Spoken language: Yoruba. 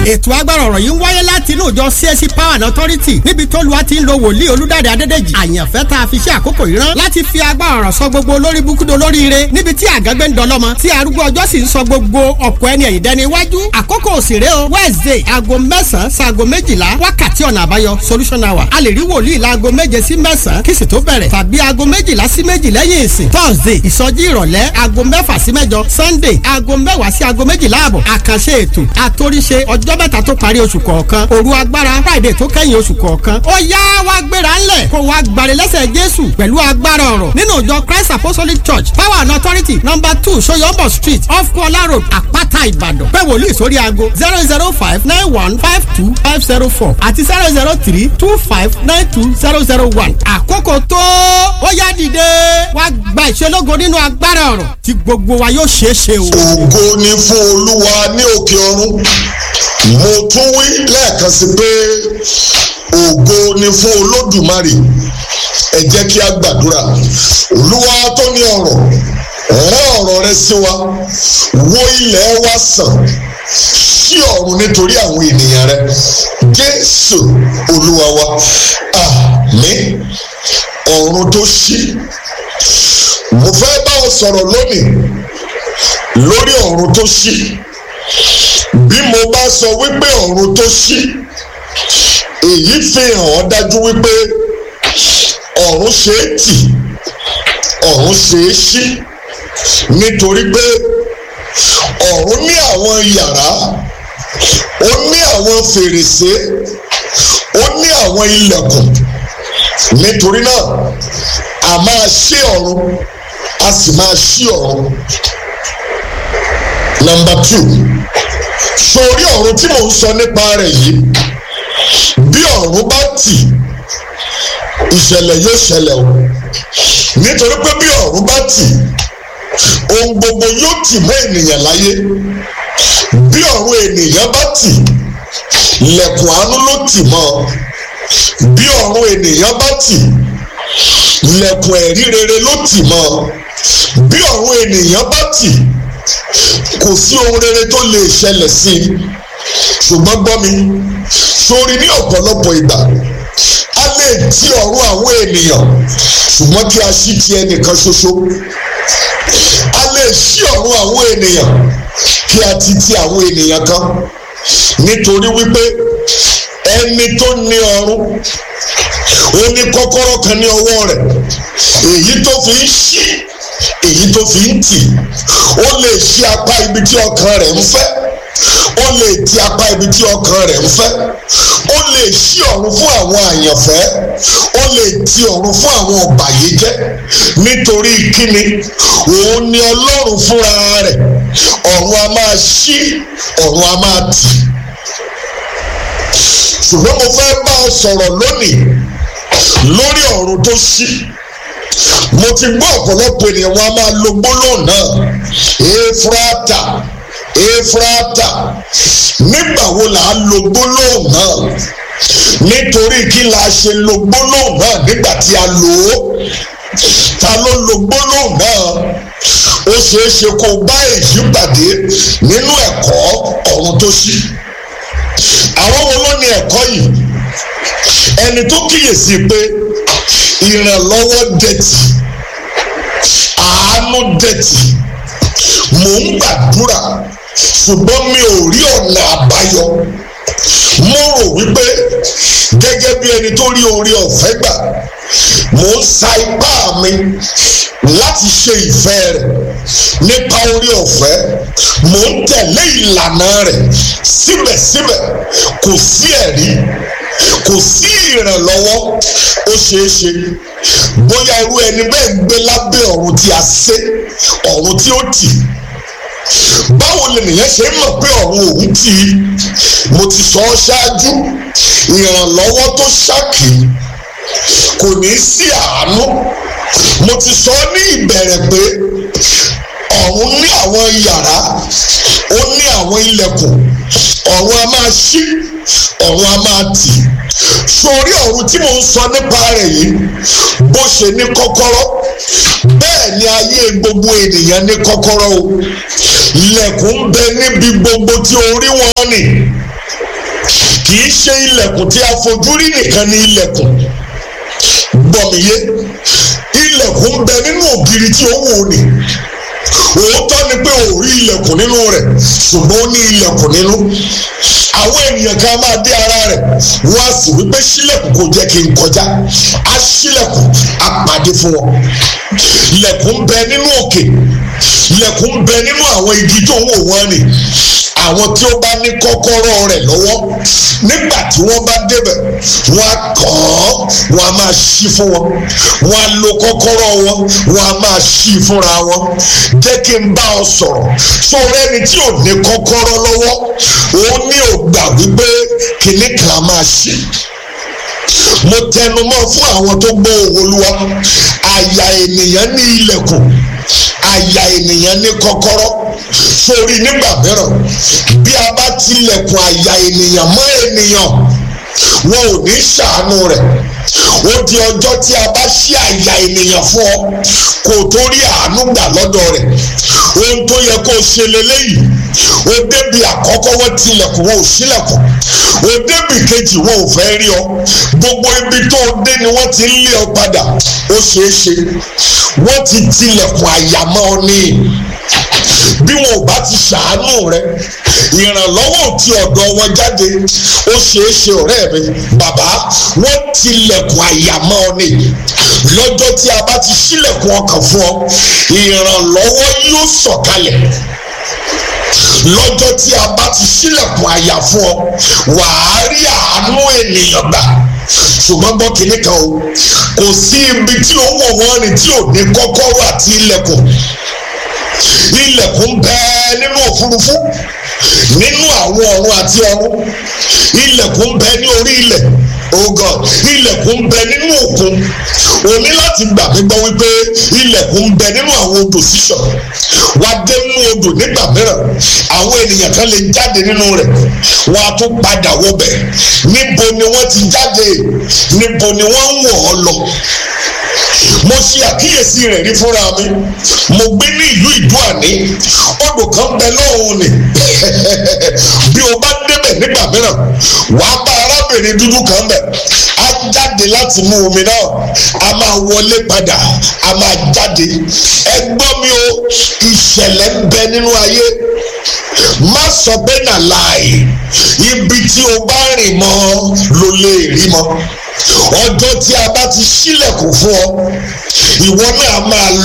ètò agbára ọ̀rọ̀ yìí ń wáyé láti inú ìjọ CSC Power and Authority níbi tó lu àti ń lo wòlíì olúdáde adédèjì àyànfẹ́ tá a fi ṣe àkókò yìí rán láti fi agbára ọ̀rọ̀ sọ gbogbo olórí búkúdo olóríire níbi tí àgágbé ń dọlọ́mọ tí arúgbó ọjọ́ sì ń sọ gbogbo ọ̀pọ̀ ẹni ẹ̀yìn dẹni iwájú àkókò òsèré o Wednesday aago mẹ́sàn-án sáago méjìlá wákàtí ọ̀nà àbáyọ solution hour a lè rí wòlíì láago méje sí mẹ́sàn-án kí sì tó bẹ̀rẹ̀ tàbí aago méjìlá sí méjì lẹ́yìn ìsìn Thursday ìsọjí ìrọ̀lẹ́ aago mẹ́fà sí mẹ́jọ Sunday aago mẹ́wàá sí aago méjìlá àbọ̀ àkànṣe ètò àtòríṣe ọjọ́ mẹ́ta tó parí oṣù kọ̀ọ̀kan òru agbára Friday tó kẹ́yìn oṣù kọ̀ọ̀kan ó yá wá gbéra ńlẹ̀ kó wá gbàre lẹ́sẹ̀ Jésù pẹ̀lú agbára ọ̀rọ̀ nínú ìjọ Christ Apostolic Church Power and Authority number two Soyombo Street off Kuala Road Àpáta Ìbàdàn pé wòlíì sórí aago zero zero five nine one five two five zero four àti zero zero three two five nine two zero zero one àkókò tó ó yá dìde wá gba ìṣelógo nínú agbára ọ̀rọ̀ tí gbogbo wa yóò ṣeé ṣe o. ògo ni fún olúwa ní òkè ọ̀run mo tún wí lẹ́ẹ̀kan sí pé ògo ni fún olódùmarè ẹ jẹ́ kí a gbàdúrà olúwa tó ní ọ̀rọ̀ rán ọ̀rọ̀ rẹ sí wa wo ilẹ̀ wa sàn sí ọ̀run nítorí àwọn ènìyàn rẹ jésù olúwa wa àmín ọ̀run tó ṣí mo fẹ́ bá ọ sọ̀rọ̀ lónìí lórí ọ̀run tó ṣí bí mo bá sọ wípé ọ̀run tó ṣí èyí fi hàn ọ́ dájú wípé ọ̀run ṣe é tì ọ̀run ṣe é ṣí nítorí pé ọ̀run ní àwọn yàrá ó ní àwọn fèrèsé ó ní àwọn ilẹ̀kùn nítorí náà a máa ṣí ọ̀run a sì máa ṣí ọ̀run. nọmba two sórí ọ̀run tí mò ń sọ nípa rẹ̀ yìí bí ọ̀run bá tì ìṣẹ̀lẹ̀ yóò ṣẹlẹ̀ o nítorí pé bí ọ̀run bá tì ohun gbogbo yóò tì mọ́ ènìyàn láyé bí ọ̀run ènìyàn bá tì lẹ̀kùn àánú ló tì mọ́ bí ọ̀run ènìyàn bá tì lẹ̀kùn ẹ̀rí rere ló tì mọ́ bí ọ̀run ènìyàn bá tì kò sí ohun rere tó lè ṣẹlẹ̀ sí i ṣùgbọ́n gbọ́ mi sórí ní ọ̀pọ̀lọpọ̀ ìgbà a lè ti ọ̀run àwọn ènìyàn ṣùgbọ́n kí a ṣí ti ẹnìkan ṣoṣo a lè ṣí ọ̀run àwọn ènìyàn kí a ti ti àwọn ènìyàn kan nítorí wípé ẹni tó ní ọ̀run ó ní kọ́kọ́rọ́ kan ní ọwọ́ rẹ̀ èyí tó fi ń ṣí èyí tó fi ń tì ó lè ṣí apá ibi tí ọkàn rẹ̀ ń fẹ́ ó lè ti apá ibi tí ọkàn rẹ̀ ń fẹ́ ó lè ṣí ọ̀run fún àwọn àyànfẹ́ ó lè ti ọ̀run fún àwọn ọ̀bàyéjẹ́ nítorí kíni òun ni ọlọ́run fúnra rẹ̀ ọ̀run a máa ṣí ọ̀run a máa tì ṣùgbọ́n mo fẹ́ bá ọ sọ̀rọ̀ lónìí lórí ọ̀run tó ṣí mo ti gbọ́ ọ̀pọ̀lọpọ̀ ènìyàn wọn a máa lo gbólóhùn náà efrata efrata nígbà wo là á lo gbólóhùn náà nítorí kí la ṣe lo gbólóhùn náà nígbà tí a lò ó ta ló lo gbólóhùn náà ó ṣeé ṣe kó bá èyí pàdé nínú ẹ̀kọ́ ọ̀run tó ṣí àwọn wo ló ní ẹ̀kọ́ yìí ẹni tó kíyèsí pé ìrànlọ́wọ́ dẹ̀tì àánú dẹ̀tì mò ń gbàdúrà ṣùgbọ́n mi ò rí ọ̀nà àbáyọ mo rò wípé gẹ́gẹ́ bí ẹni tó rí oore ọ̀fẹ́ gbà mò ń sa ipá mi láti ṣe ìfẹ́ rẹ̀ nípa oore ọ̀fẹ́ mò ń tẹ̀lé ìlànà rẹ̀ síbẹ̀síbẹ̀ kò sí ẹ̀rí kò sí ìrànlọ́wọ́ ó ṣeé ṣe bóyá irú ẹni bẹ́ẹ̀ ń gbé lábẹ́ ọ̀run tí a sé ọ̀run tí ó tì báwo lènìyàn ṣe mọ̀ pé ọ̀run òun tì í mo ti sọ ọ́ ṣáájú ìrànlọ́wọ́ tó ṣákì kò ní sí àánú mo ti sọ ọ́ ní ìbẹ̀rẹ̀ pé ọ̀run ní àwọn yàrá ó ní àwọn ilẹ̀kùn ọ̀run a máa ṣí ọ̀run a máa tì sórí ọ̀run tí mò ń sọ nípa rẹ̀ yìí bó ṣe ní kọ́kọ́rọ́ bẹ́ẹ̀ ni ayé gbogbo ènìyàn ní kọ́kọ́rọ́ o ilẹ̀kùn ń bẹ níbi gbogbo tí orí wọn nì kì í ṣe ilẹ̀kùn tí a fojú rí nìkan ní ilẹ̀kùn gbọ̀mìyé ilẹ̀kùn ń bẹ nínú ògiri tí ó wò ni òótọ́ ni pé ò rí ilẹ̀kùn nínú rẹ̀ ṣùgbọ́n ó ní ilẹ̀kùn nínú àwọn ènìyàn kan máa dé ara rẹ̀ wọ́n á sì wípé sílẹ̀kùn kò jẹ́ kí n kọjá á sílẹ̀kùn á pàdé fún wọn ilẹ̀kùn ń bẹ nínú òkè ilẹ̀kùn ń bẹ nínú àwọn igi tó ń wò wọ́n ni àwọn tí ó bá ní kọ́kọ́rọ́ rẹ̀ lọ́wọ́ nígbà tí wọ́n bá débẹ̀ wọ́n á kàn án wọ́n á máa ṣí fún wọn wọ́n á lo kọ́kọ́rọ́ wọn wọ́n á máa ṣí fúnra wọn jẹ́ kí n bá ọ sọ̀rọ̀ sọ̀rọ̀ ẹni tí ò ní kọ́kọ́rọ́ lọ́wọ́ òun ní ò gbà wípé kìnnì kan á máa ṣí mo tẹnu mọ́ fún àwọn tó gbọ́ òwò olúwa àyà ènìyàn ní ilẹ̀kùn àyà ènìyàn ní kọ́kọ́rọ́ sórí nígbà mìíràn bí a bá tilẹ̀kùn àyà ènìyàn mọ́ ènìyàn wọn ò ní ṣàánú rẹ̀ ó di ọjọ́ tí a bá ṣí àyà ènìyàn fún ọ kò tó rí àánú gbà lọ́dọ̀ rẹ̀ ohun tó yẹ kó o ṣe leléyìí ó débi àkọ́kọ́ wọ́n tilẹ̀kùn wọn ò ṣílẹ̀kùn ó débi kejì wọn ò fẹ́ rí ọ gbogbo ibi tó o dé ni wọ́n ti ń lé ọ padà ó ṣeé ṣe wọ́n ti tilẹ̀kùn àyàmọ́ ọ ní bí wọn ò bá ti ṣàánú rẹ ìrànlọ́wọ́ ò ti ọ̀dọ̀ wọn jáde ó ṣeé ṣe ọ̀rẹ́ mi bàbá wọ́n tilẹ̀kùn àyàmọ́ ọ ní lọ́jọ́ tí a bá ti ṣílẹ̀kùn ọkàn fún ọ ìrànlọ́wọ́ yóò sọ̀kalẹ̀ lọ́jọ́ tí a bá ti ṣílẹ̀kùn àyà fún ọ wàá rí àánú ènìyàn gbà ṣùgbọ́n gbọ́ kínní kan o kò sí ibi tí ó wọ̀ wọ́n rìn tí ò ní kọ́kọ́rọ́ àti ilẹ̀kùn ilẹ̀kùn bẹ́ẹ̀ nínú òfurufú nínú àwọn ọ̀run àti ọ̀run ilẹ̀kùn bẹ́ẹ̀ ní orí ilẹ̀ oh God ilẹ̀kùn bẹ nínú òkun o ní láti gbà mí gbọ́ wípé ilẹ̀kùn bẹ nínú àwọn odò sísàn wá dé nínú odò nígbà mìíràn àwọn ènìyàn kan lè jáde nínú rẹ̀ wọ́n á tún padà wọbẹ̀ níbo ni wọ́n ti jáde níbo ni wọ́n ń wọ̀ ọ́ lọ mo ṣe àkíyèsí rẹ̀ rí fúnra mi mo gbé ní ìlú ìdúàní odò kan bẹ lọ́hùn ni bí o bá débẹ̀ nígbà mìíràn wàá bá arábìnrin dúdú kan bẹ̀ á jáde láti mú omi náà a máa wọlé padà a máa jáde ẹ gbọ́ mi o ìṣẹ̀lẹ̀ ń bẹ nínú ayé má sọ bẹ́ẹ̀ nà láàyè ibi tí o bá rìn mọ́ ló lè rí mọ́ ọjọ́ tí a bá ti ṣílẹ̀kùn fún ọ ìwọ náà máa